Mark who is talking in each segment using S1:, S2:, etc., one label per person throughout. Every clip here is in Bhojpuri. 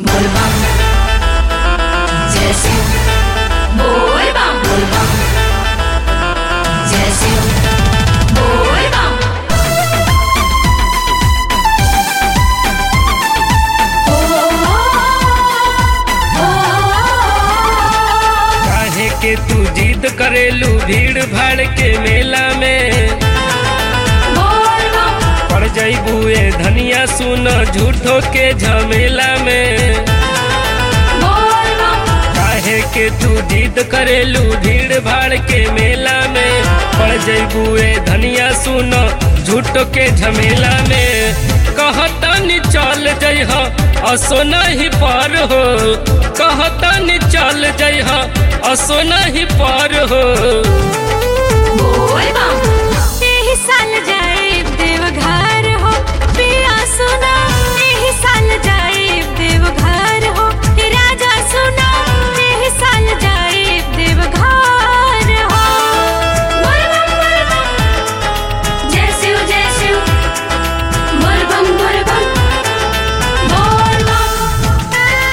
S1: बोलबम जय शिव बोलबम बोलबम जय शिव बोलबम ओ ओ
S2: काहे के तू जिद करेलू भीड़ भाड़ के मेला में
S1: बोलबम
S2: पड़ जईबू ए धनिया सुन झूठो के झमेला में
S1: बोलबम
S2: काहे के तू जिद करेलू भीड़ भाड़ के मेला में पड़ जईबू ए धनिया सुन झूठो के झमेला में कहतनी चल जइह असो नहीं पर हो कहतनी चल जइह असो नहीं पर हो
S1: बोलबम
S3: एही साल जाए देवघर हो पिया सुना एही साल जाए देवघर हो राजा सुना एही साल जाए देवघर हो
S1: बोलबम बोलबम जय शिव जय शिव बोलबम बोलबम बोलबम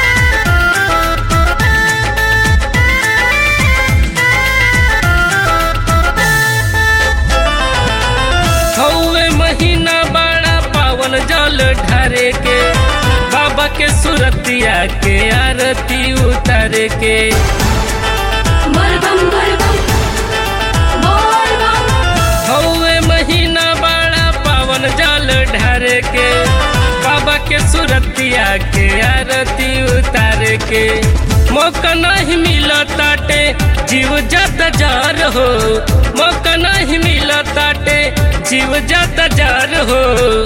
S2: हौवे महीना बड़ा पावन जल ढारे के बाबा के सुरतिया के आरती उतारे के
S1: बोलबम बोलबम बोलबम
S2: हौवे महीना बड़ा पावन जल ढारे के बाबा के सुरतिया के आरती उतारे के मौका नहीं मिला ताटे जीव जत जार हो मौका नहीं मिला ताटे जीव जत जार हो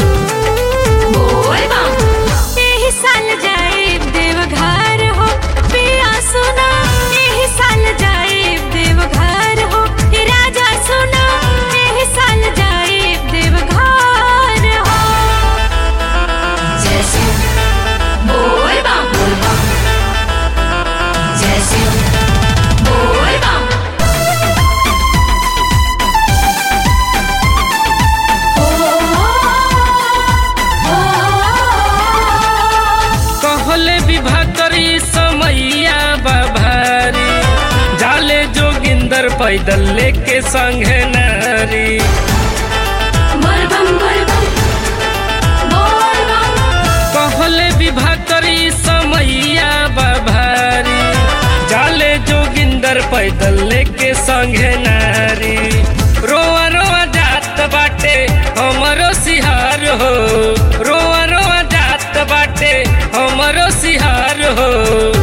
S1: बोलबम
S3: एही साल जाए देवघर हो पिया सुना एही साल जाए देवघर हो राजा सुना एही साल जाए देवघर हो
S1: जय शिव बोलबम बोलबम जय शिव बोलबम ओ ओ
S2: कहले विवाह करी समैया बाभारी जाले जोगिंदर पैदल लेके संगे नारी
S1: बोलबम बोलबम बोलबम
S2: कहले विवाह करी समैया बाभारी जाले जोगिंदर पैदल लेके संगे नारी रोआ रोआ जात बाटे हमरो सिहार हो रोआ रोआ जात बाटे हमरो सिहार हो